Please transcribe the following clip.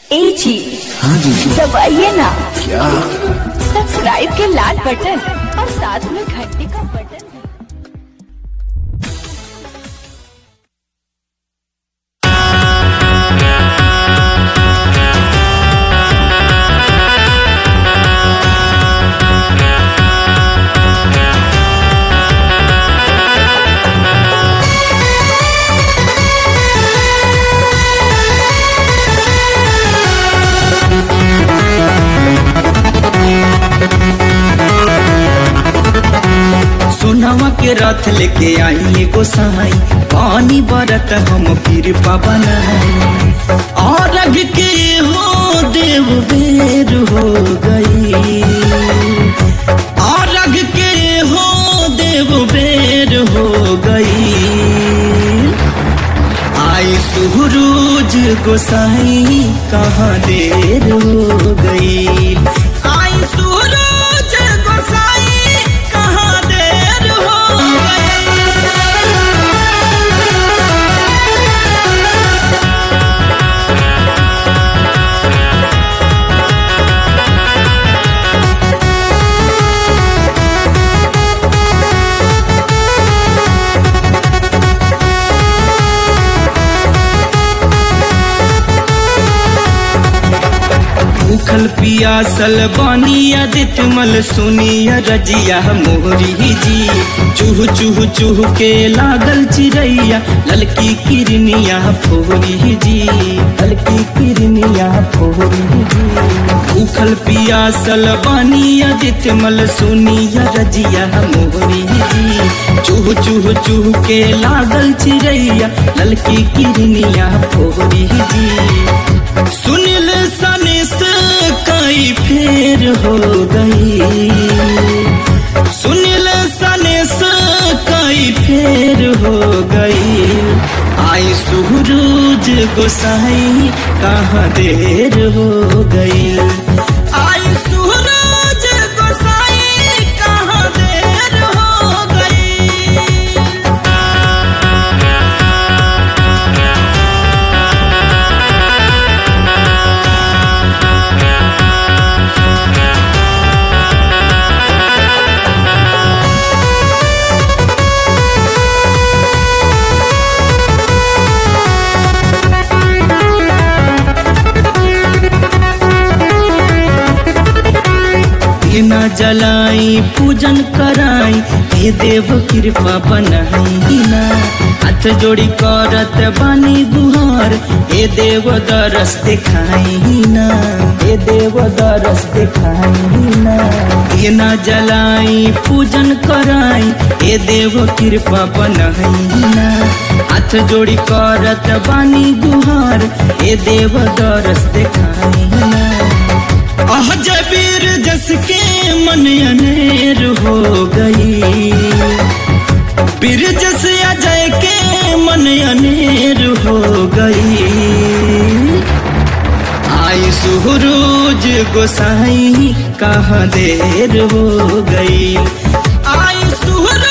ए जी हाँ जीजू दबाइए ना क्या सब्सक्राइब के लाल बटन और साथ में घंटी का बटन सोनावा के रथ लेके आई एगो सहाई पानी बरत हम फिर पवन और रग के हो देव बेर हो गई और रग के हो देव बेर हो गई आई सुहरूज गोसाई कहाँ देर हो गई आई सुहरूज गोसाई कहाँ देर हो गई भूखल पियासल बानिया दितमल सुनिया रजिया मोहरी जी चूह चूह चूह के लागल चिड़ैया ललकी किरनिया फोरी जी ललकी किरनिया फोरी जी भूखल पियासल बानिया दितमल सुनिया रजिया मोहरी जी चूह चूह चूह के लागल चिड़ैया ललकी किरनिया फोरी जी सुनिल सनिस कई फेर हो गई सुनिल सनिस कई फेर हो गई आई सूरज गोसाई कहाँ देर हो गई आई सूरज गोसाई कहाँ देर हो गई न जलाई पूजन कराई हे देव कृपा बनाई ना हाथ जोड़ी करत बानी गुहार हे देव दरस दिखाई ना हे देव दरस दिखाई ना हे न जलाई पूजन कराई हे देव कृपा बनाई ना हाथ जोड़ी करत बानी गुहार हे देव दरस दिखाई ना आह जबीर जस के मन अनेर हो गई बीर जस अजय के मन अनेर हो गई आई सुहरोज गोसाई कहाँ देर हो गई आई सुहरोज